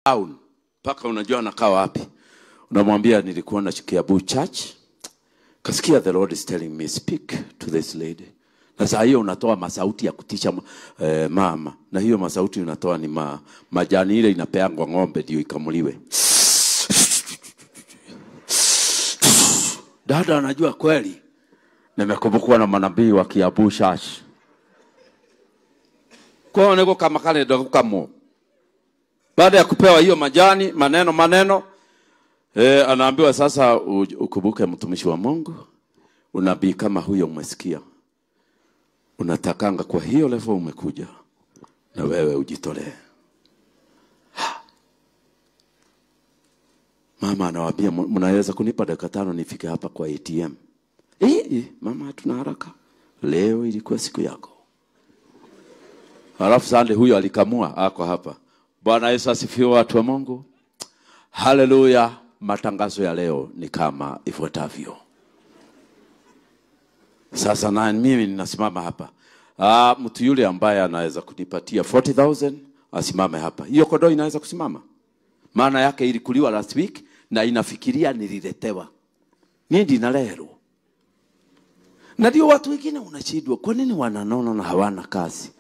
town mpaka unajua anakaa wapi unamwambia nilikuwa na Kiambu church kasikia the lord is telling me speak to this lady na saa hiyo unatoa masauti ya kutisha eh, mama na hiyo masauti unatoa ni ma, majani ile inapeangwa ng'ombe ndio ikamuliwe dada anajua kweli nimekumbukwa na manabii wa Kiambu church kwao niko kama kale ndo kamo baada ya kupewa hiyo majani maneno maneno e, anaambiwa sasa u- ukumbuke mtumishi wa Mungu unabii kama huyo umesikia unatakanga kwa hiyo level umekuja na wewe ujitolee mama anawaambia "M- mnaweza kunipa dakika tano nifike hapa kwa ATM eh, eh, mama hatuna haraka leo ilikuwa siku yako Halafu sande huyo alikamua ako hapa. Bwana Yesu asifiwe watu wa Mungu. Haleluya. Matangazo ya leo ni kama ifuatavyo. Sasa na mimi ninasimama hapa. Ah, mtu yule ambaye anaweza kunipatia 40000 asimame hapa. Hiyo kodoo inaweza kusimama. Maana yake ilikuliwa last week na inafikiria nililetewa. Mimi ndina lero. Na ndio watu wengine unashindwa, kwa nini wananona na hawana kazi?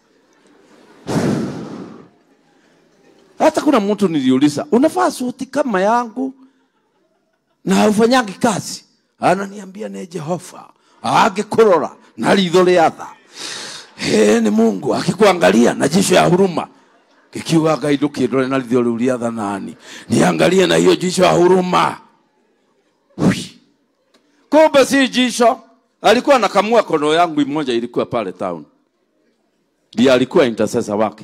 Hata kuna mtu niliuliza, unafaa suti kama yangu na haufanyangi kazi? Ananiambia ni Jehova agikurora na ritho ria tha He, ni Mungu akikuangalia na jicho ya huruma kikiuga Ngai ndukindore na ritho riu ria tha nani, niangalie na hiyo jicho ya huruma. Hui. Kumbe si jicho, alikuwa anakamua kono yangu moja ilikuwa pale town, ndiye alikuwa intercessor wake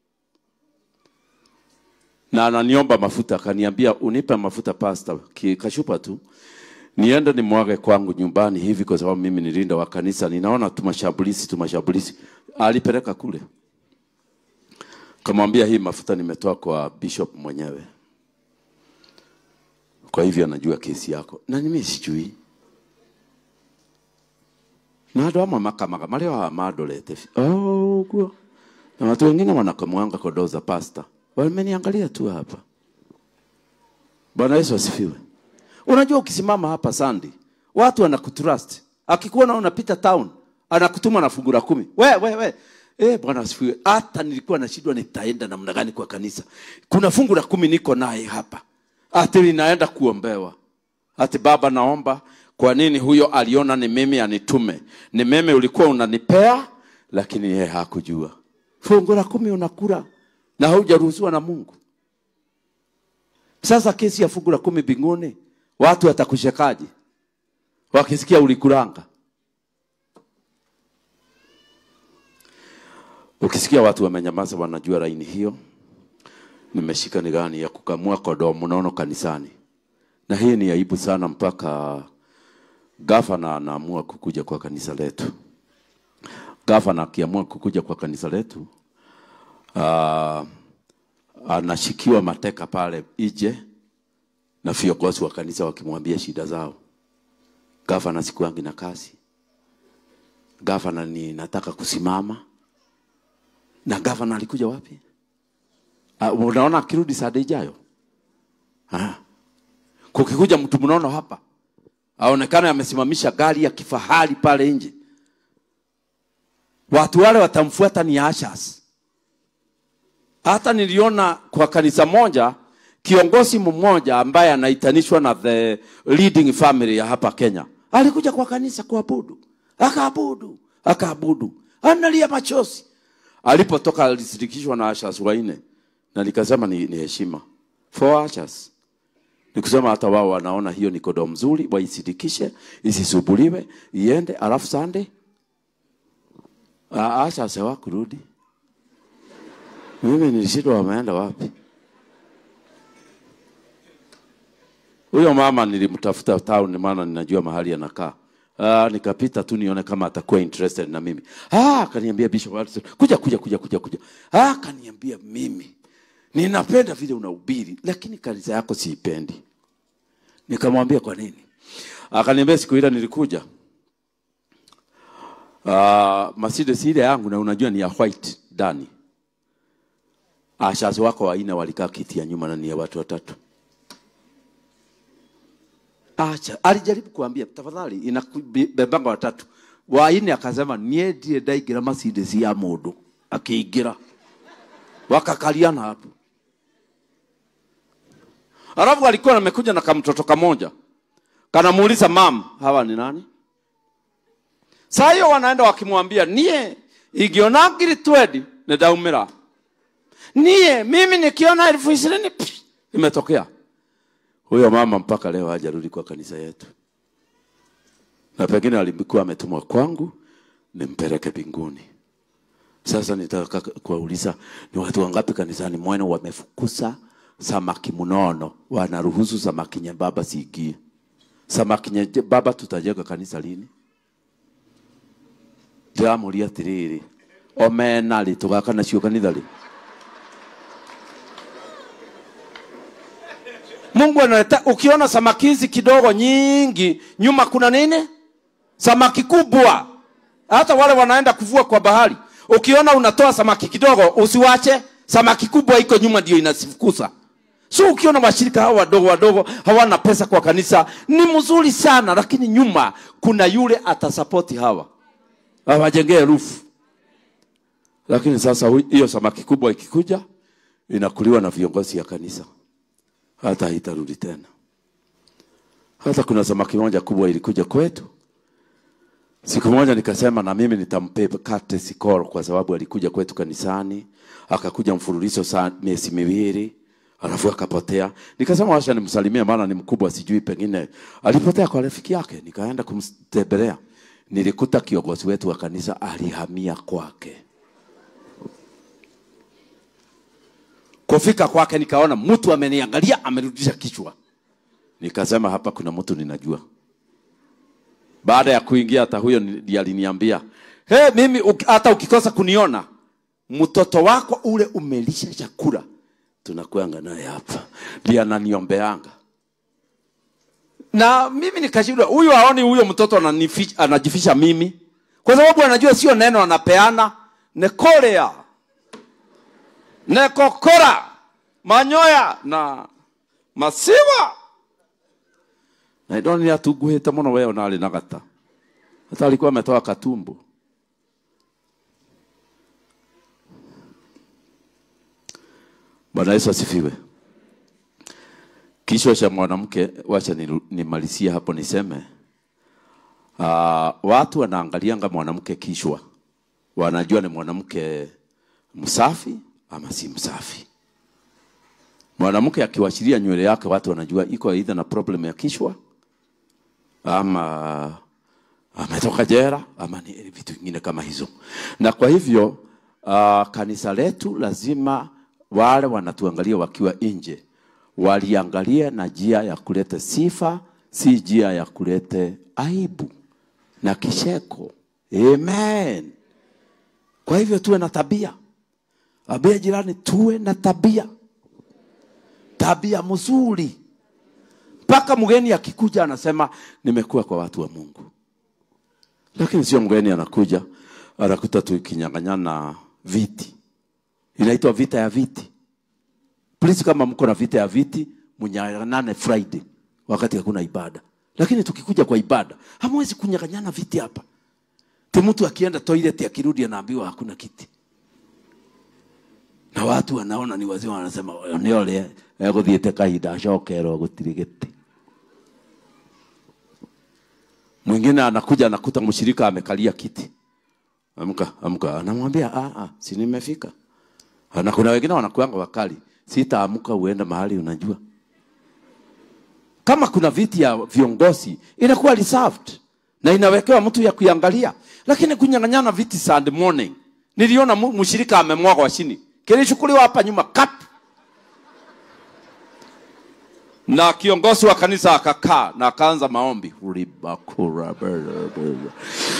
na ananiomba mafuta, akaniambia unipe mafuta pasta, ki- kashupa tu niende nimwage kwangu nyumbani hivi, kwa sababu mimi ni linda wa kanisa, ninaona tumashambulizi tumashambulizi. Alipeleka kule, kamwambia hii mafuta nimetoa kwa bishop mwenyewe, kwa hivyo anajua kesi yako, na mimi sijui na andå amwe makamaga marä a mandorete oh, guo na watu wengine wanakamwanga kodoo za pasta wameniangalia tu hapa bwana yesu asifiwe unajua ukisimama hapa sandi watu wanakutrust akikuona unapita town anakutuma na fungu la kumi we we we Eh, bwana asifiwe hata nilikuwa nashindwa nitaenda namna gani kwa kanisa kuna fungu la kumi niko naye hapa ati ninaenda kuombewa ati baba naomba kwa nini huyo aliona ni mimi anitume ni mimi ulikuwa unanipea lakini yeye hakujua fungu la kumi unakula na haujaruhusiwa na mungu sasa kesi ya fungu la kumi binguni watu watakushekaji wakisikia ulikulanga ukisikia watu wamenyamaza wanajua laini hiyo nimeshika ni gani ya kukamua kodoo mnono kanisani na hii ni aibu sana mpaka gavana anaamua kukuja kwa kanisa letu gavana akiamua kukuja kwa kanisa letu uh, anashikiwa mateka pale ije na viongozi wa kanisa wakimwambia shida zao gavana sikuangi na kazi gavana ni nataka kusimama na gavana alikuja wapi uh, unaona akirudi saa ijayo ah kukikuja mtu mnono hapa aonekane amesimamisha gari ya kifahari pale nje watu wale watamfuata ni ashas hata niliona kwa kanisa moja kiongozi mmoja ambaye anaitanishwa na the leading family ya hapa kenya alikuja kwa kanisa kuabudu akaabudu akaabudu analia machozi alipotoka alisindikishwa na ashas waine na nikasema ni, ni heshima for ashas ni kusema hata wao wanaona hiyo ni kodoo mzuri, waisidikishe isisubuliwe, iende, alafu sande Asha sewa kurudi. Mimi nilishindwa wameenda wapi? Huyo mama nilimtafuta town, maana ninajua mahali anakaa. Ah, nikapita tu nione kama atakuwa interested na mimi. Ah, akaniambia Bishop Watson, kuja kuja kuja kuja kuja. Ah, akaniambia mimi ninapenda vile unahubiri, lakini kanisa yako siipendi. Nikamwambia kwa nini? Akaniambia siku ile nilikuja uh, Mercedes ile yangu na unajua ni ya white ndani. ashazi wako wanne walikaa kiti ya nyuma na ni ya watu watatu. Acha, alijaribu kuambia tafadhali inabebanga watatu. Wanne akasema nie ndiye ndaingira Mercedes ya mundu, akiingira wakakaliana hapo. Alafu alikuwa amekuja na kamtoto kamoja, kanamuuliza mam, hawa ni nani? Saa hiyo wanaenda wakimwambia nie igiona ngiri twendi nidaumira nie mimi nikiona elfu ishirini pff, imetokea. Huyo mama mpaka leo hajarudi kwa kanisa yetu, na pengine alikuwa ametumwa kwangu nimpeleke mbinguni. Sasa nitaka kuwauliza ni watu wangapi kanisani mwenu wamefukusa samaki mnono, wanaruhusu samaki nyembamba siingie? Samaki nyembamba tutajenga kanisa lini? ndĩramũria atĩrĩrĩ omena rĩ tũgaka nacio kanitha rĩ Mungu analeta ukiona samaki hizi kidogo nyingi nyuma kuna nini samaki kubwa hata wale wanaenda kuvua kwa bahari ukiona unatoa samaki kidogo usiwache samaki kubwa iko nyuma ndio inasifukusa so ukiona washirika hawa wadogo wadogo hawana pesa kwa kanisa ni mzuri sana lakini nyuma kuna yule atasapoti hawa awajengee rufu. Lakini sasa hu- hiyo samaki kubwa ikikuja inakuliwa na viongozi ya kanisa, hata haitarudi tena. Hata kuna samaki moja kubwa ilikuja kwetu siku moja, nikasema na mimi nitampe kate sikoro, kwa sababu alikuja kwetu kanisani, akakuja mfululizo saa miezi miwili alafu akapotea. Nikasema wacha nimsalimie, maana ni mkubwa, sijui pengine alipotea kwa rafiki yake. Nikaenda kumtembelea, nilikuta kiongozi wetu wa kanisa alihamia kwake. Kufika kwake nikaona mtu ameniangalia, amerudisha kichwa. Nikasema hapa kuna mtu ninajua. Baada ya kuingia, hata huyo ndiye aliniambia hey, mimi uk- hata ukikosa kuniona mtoto wako ule umelisha chakula tunakuanga naye hapa, ndiye ananiombeanga na mimi nikashindwa, huyu aoni huyo mtoto ananifi- anajifisha mimi, kwa sababu anajua sio neno anapeana, nekorea nekokora manyoya na masiwa na indo nä atunguhä te må no weo narä na gata hata alikuwa ametoa katumbo bwana yesu asifiwe kichwa cha mwanamke wacha niru- nimalizie hapo niseme uh, watu wanaangalianga mwanamke kichwa wanajua ni mwanamke msafi ama si msafi mwanamke akiwachilia nywele yake watu wanajua iko aidha na problem ya kichwa ama ametoka jera ama ni vitu vingine kama hizo na kwa hivyo uh, kanisa letu lazima wale wanatuangalia wakiwa nje waliangalia na njia ya kuleta sifa si njia ya kuleta aibu na kisheko amen kwa hivyo tuwe na tabia ambia jirani tuwe na tabia tabia mzuri mpaka mgeni akikuja anasema nimekuwa kwa watu wa mungu lakini sio mgeni anakuja anakuta tukinyang'anyana viti inaitwa vita ya viti please kama mko na vita ya viti mnyang'anyane friday wakati hakuna ibada lakini tukikuja kwa ibada hamwezi kunyang'anyana viti hapa ti mtu akienda toilet akirudi anaambiwa hakuna kiti na watu wanaona ni wazima wanasema nä å rä egå thiä te kahinda acokerwo gå tirä gä tä mwingine anakuja anakuta mshirika amekalia kiti amka amka anamwambia "Ah, ah, si nimefika na kuna wengine wanakuanga wakali sitaamka uende mahali unajua kama kuna viti ya viongozi inakuwa reserved na inawekewa mtu ya kuiangalia lakini kunyang'anyana viti Sunday morning niliona mu- mshirika amemwagwa chini kilichukuliwa hapa nyuma kap na kiongozi wa kanisa akakaa na akaanza maombi Ribakura bere bere.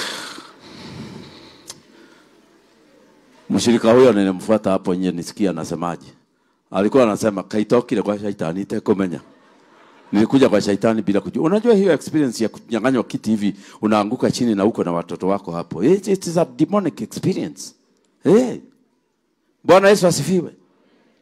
mshirika huyo nilimfuata hapo nje nisikia anasemaje alikuwa anasema kaitokile kwa shaitani tekomenya nilikuja kwa shaitani bila kujua unajua hiyo experience ya kunyang'anywa kiti hivi unaanguka chini na uko na watoto wako hapo it, it is a demonic experience hey. bwana yesu asifiwe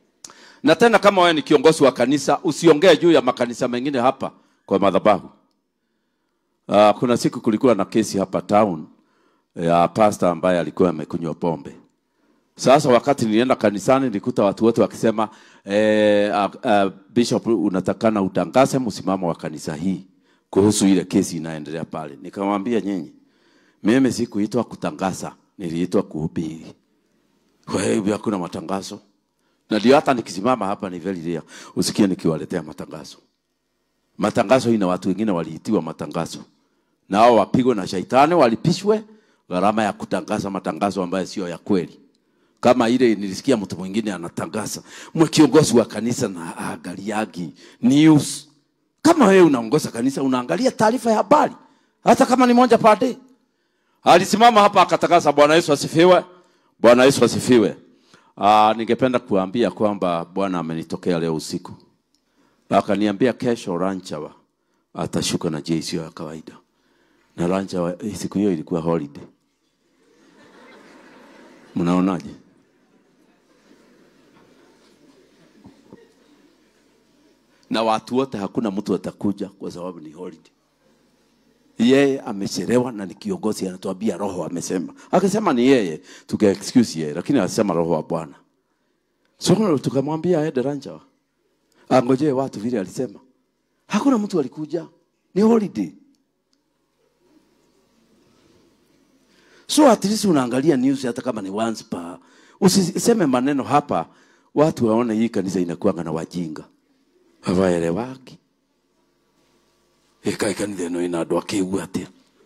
na tena kama wewe ni kiongozi wa kanisa usiongee juu ya makanisa mengine hapa kwa madhabahu uh, kuna siku kulikuwa na kesi hapa town ya pastor ambaye alikuwa amekunywa pombe sasa wakati nilienda kanisani nilikuta watu wote wakisema eh, uh, uh, bishop unatakana utangaze msimamo wa kanisa hii kuhusu ile kesi inaendelea pale nikamwambia nyinyi mimi sikuitwa kutangaza niliitwa kuhubiri kwa hivyo hakuna matangazo na ndio hata nikisimama hapa ni very rare usikie nikiwaletea matangazo matangazo ina watu wengine waliitiwa matangazo na hao wapigwe na shaitani walipishwe gharama ya kutangaza matangazo ambayo sio ya kweli kama ile nilisikia mtu mwingine anatangaza mwe kiongozi wa kanisa na angaliagi news kama wewe unaongoza kanisa unaangalia taarifa ya habari hata kama ni moja per day alisimama hapa akatangaza bwana yesu asifiwe bwana yesu asifiwe uh, ningependa kuambia kwamba bwana amenitokea leo usiku akaniambia kesho ranchawa atashuka na jei sio ya kawaida na ranchawa eh, siku hiyo ilikuwa holiday mnaonaje na watu wote hakuna mtu atakuja kwa sababu ni holiday yeye amechelewa na ni kiongozi anatuambia roho amesema akisema ni yeye tuka excuse yeye lakini alisema roho wa bwana so tukamwambia aende rancha angojee watu vile alisema hakuna mtu alikuja ni holiday so at least unaangalia news hata kama ni once per usiseme maneno hapa watu waone hii kanisa inakuanga na wajinga havaelewaki ikae kanitha ĩno ĩna andũ akĩigua atĩa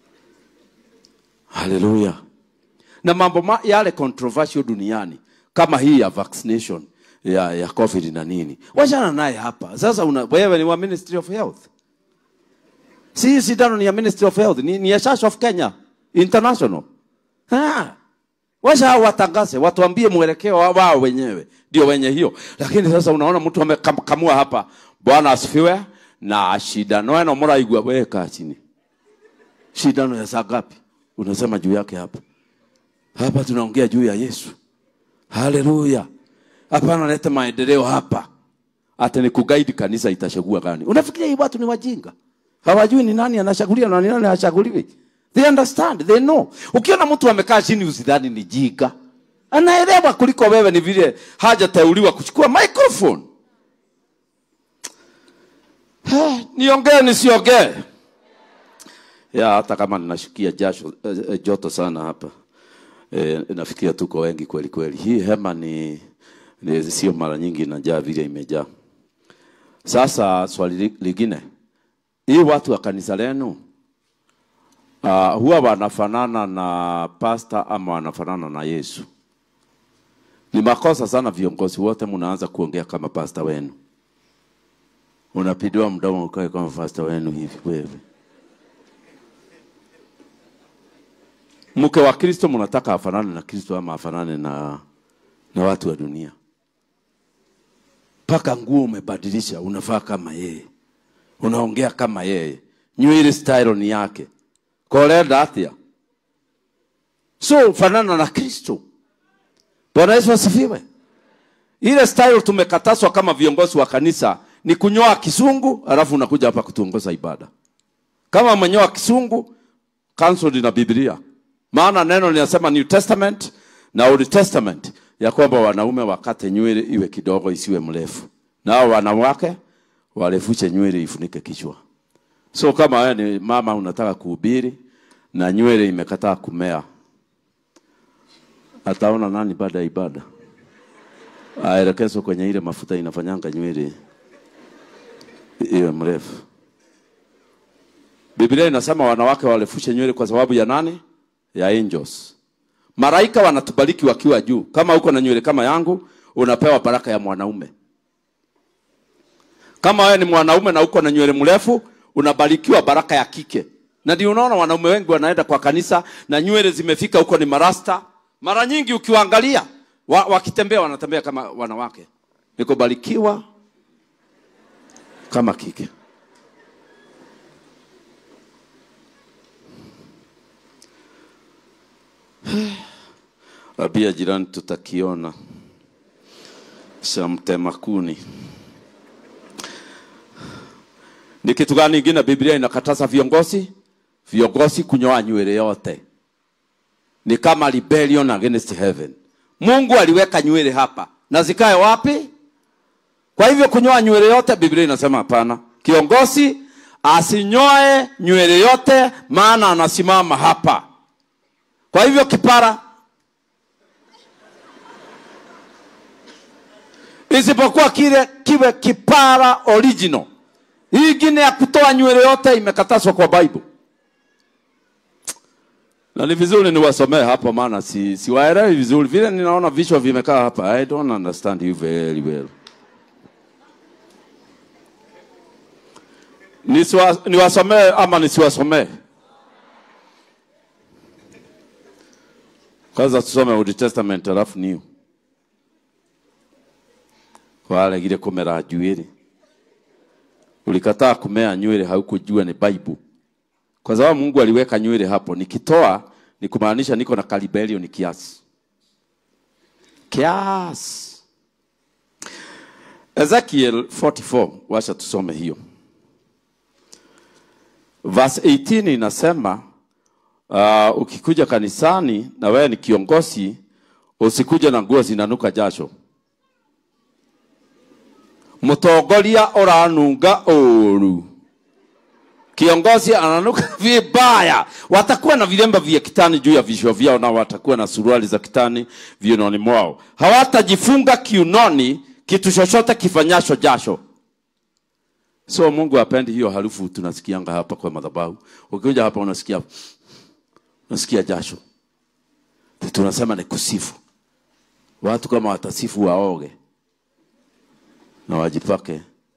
haleluya na mambo ma, yale controversial duniani kama hii ya vaccination ya, ya covid na nini wachana naye hapa sasa una, wewe ni wa ministry of health si hii sindano ni ya ministry of health ni, ni ya church of kenya international ha. Wacha hao watangaze, watuambie mwelekeo wa- wao wenyewe, ndio wenye hiyo. Lakini sasa unaona mtu amekamua hapa, Bwana asifiwe, na shindano eno muraigua, wewe kaa chini. Shindano ya saa ngapi? Unasema juu yake hapa. Hapa tunaongea juu ya Yesu. Haleluya. Hapana, leta maendeleo hapa. Hata ni kuguide kanisa itachagua gani? Unafikiria hii watu ni wajinga? Hawajui ni nani anachaguliwa na ni nani hachaguliwi. They understand, they know. Ukiona mtu amekaa chini usidhani ni jiga. Anaelewa kuliko wewe ni vile hajateuliwa kuchukua microphone. Ha, Niongee nisiongee? Ya hata kama ninashikia jasho eh, eh, joto sana hapa. E, nafikiria tuko wengi kweli kweli. Hii hema ni, ni sio mara nyingi inajaa vile imejaa. Sasa swali li- lingine, hii watu wa kanisa lenu uh, huwa wanafanana na pasta ama wanafanana na Yesu? Ni makosa sana viongozi wote mnaanza kuongea kama pasta wenu, unapidiwa mdomo ukae kama pasta wenu hivi wewe. Mke wa Kristo mnataka afanane na Kristo ama afanane na, na watu wa dunia? Mpaka nguo umebadilisha, unavaa kama yeye, unaongea kama yeye, nywele style ni yake, kolenda atia, so fanana na Kristo. Bwana Yesu asifiwe. Ile style tumekatazwa kama viongozi wa kanisa ni kunyoa kisungu, alafu unakuja hapa kutuongoza ibada. Kama umenyoa kisungu, cancelled na Biblia. Maana neno linasema New Testament na Old Testament ya kwamba wanaume wakate nywele iwe kidogo isiwe mrefu, nao wanawake warefushe nywele ifunike kichwa. So kama wewe ni mama unataka kuhubiri na nywele imekataa kumea, ataona nani baada ya ibada? Aelekezwe kwenye ile mafuta inafanyanga nywele iwe mrefu. Biblia inasema wanawake warefushe nywele kwa sababu ya nani? Ya angels. Malaika wanatubariki wakiwa juu. Kama uko na nywele kama yangu, unapewa baraka ya mwanaume. Kama wewe ni mwanaume na uko na nywele mrefu, unabarikiwa baraka ya kike. Na ndio unaona wanaume wengi wanaenda kwa kanisa na nywele zimefika huko ni marasta. Mara nyingi ukiwaangalia wa, wakitembea wanatembea kama wanawake. Nikubarikiwa kama kike. Abia jirani tutakiona. cha mtema kuni. Ni kitu gani ingine Biblia inakataza viongozi? Viongozi kunyoa nywele yote, ni kama rebellion against heaven. Mungu aliweka nywele hapa na zikae wapi? Kwa hivyo kunyoa nywele yote, Biblia inasema hapana. Kiongozi asinyoe nywele yote, maana anasimama hapa. Kwa hivyo kipara, isipokuwa kile kiwe kipara original. Hii ingine ya kutoa nywele yote imekatazwa kwa Bible, na ni vizuri niwasomee hapa, maana si siwaelewi vizuri vile ninaona vichwa vimekaa hapa. I don't understand you very well. Nisiwa- niwasomee ama nisiwasomee? Kwanza tusome Old Testament alafu New. Walegire kumera njuĩrĩ, ulikataa kumea nywele, haukujua ni Bible, kwa sababu Mungu aliweka nywele hapo. Nikitoa ni kumaanisha niko na kalibelio, ni kiasi kiasi. Ezekiel 44, wacha tusome hiyo verse 18 inasema uh, ukikuja kanisani na wewe ni kiongozi usikuja na nguo zinanuka jasho mutongoria uranunga uru kiongozi ananuka vibaya watakuwa na vilemba vya kitani juu ya vichwa vyao na watakuwa na suruali za kitani viunoni mwao hawatajifunga kiunoni kitu chochote kifanyasho jasho So Mungu hapendi hiyo harufu tunasikianga hapa kwa madhabahu. Ukikuja hapa unasikia unasikia jasho. Tunasema ni kusifu. Watu kama watasifu waoge na wajipake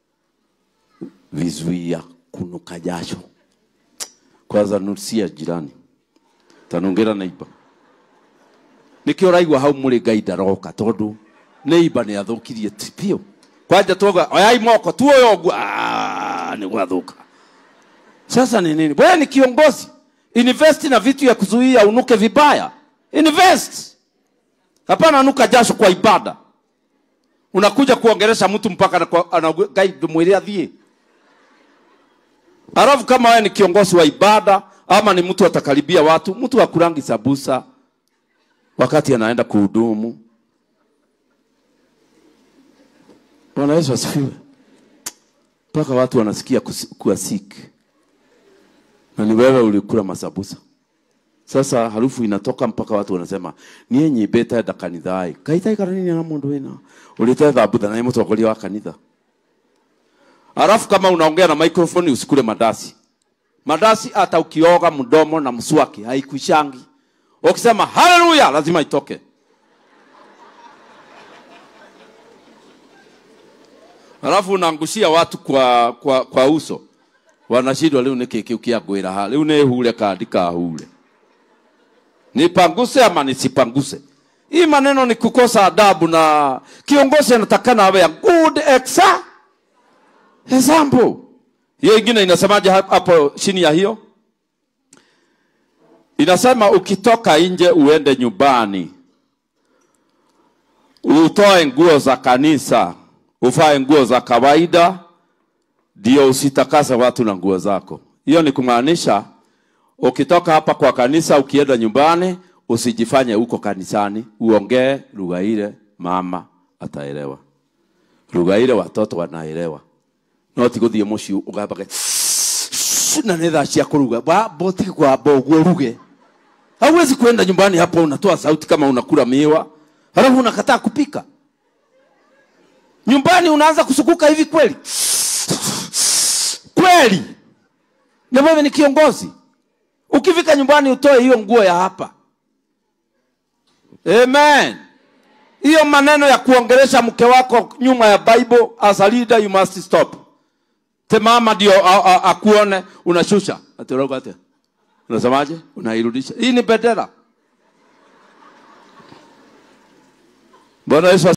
vizuia kunuka jasho. Kwanza nusia jirani. Tanongera neighbor. Nikio raigua hau muri ngai ndaroka tondu neighbor ni athukirie tipio kwanja tuoga oyai moko tu oyo ũguo Ah, ni gwathuka sasa ni nini wewe ni kiongozi invest na vitu ya kuzuia unuke vibaya invest hapana nuka jasho kwa ibada unakuja kuongelesha mtu mpaka anaku- ana- ngai mwili athie alafu kama wewe ni kiongozi wa ibada ama ni mtu atakaribia watu mtu akurangi sabusa wakati anaenda kuhudumu Bwana Yesu asifiwe. Mpaka watu wanasikia kusi- kuwa sick. Na ni wewe ulikula masabusa. Sasa harufu inatoka mpaka watu wanasema niye nyibete da kanithai. Kaita kana nini na mundu wina. Ulite thabutha na mutongoria wa kanitha. Alafu kama unaongea na microphone usikule madasi. Madasi hata ukioga mdomo na mswaki haikwishangi. Ukisema haleluya lazima itoke. Alafu unaangushia watu kwa, kwa, kwa uso wanashindwa rĩu nĩ kĩ kĩu kĩa ngwĩra ha rĩu nĩ hure kandi kahure nipanguse ama nisipanguse hii maneno ni kukosa adabu na kiongozi anatakana awe a good exa example hiyo ingine inasemaje hap- hapo chini ya hiyo inasema ukitoka nje uende nyumbani utoe nguo za kanisa uvae nguo za kawaida ndio usitakase watu na nguo zako hiyo ni kumaanisha ukitoka hapa kwa kanisa ukienda nyumbani usijifanye huko kanisani uongee lugha ile mama ataelewa lugha ile watoto wanaelewa no ti guthie muciĩ ũgambage na nĩ thaa cia kũruga Ba- boti kwamba ũguo ruge hauwezi kwenda nyumbani hapo unatoa sauti kama unakula miwa halafu unakataa kupika nyumbani unaanza kusukuka hivi kweli kweli na wewe ni kiongozi ukifika nyumbani utoe hiyo nguo ya hapa amen hiyo maneno ya kuongelesha mke wako nyuma ya bible as a leader you must stop te mama ndio a- a- akuone unashusha atiroga ate unasemaje unairudisha hii ni bendera bwana yesu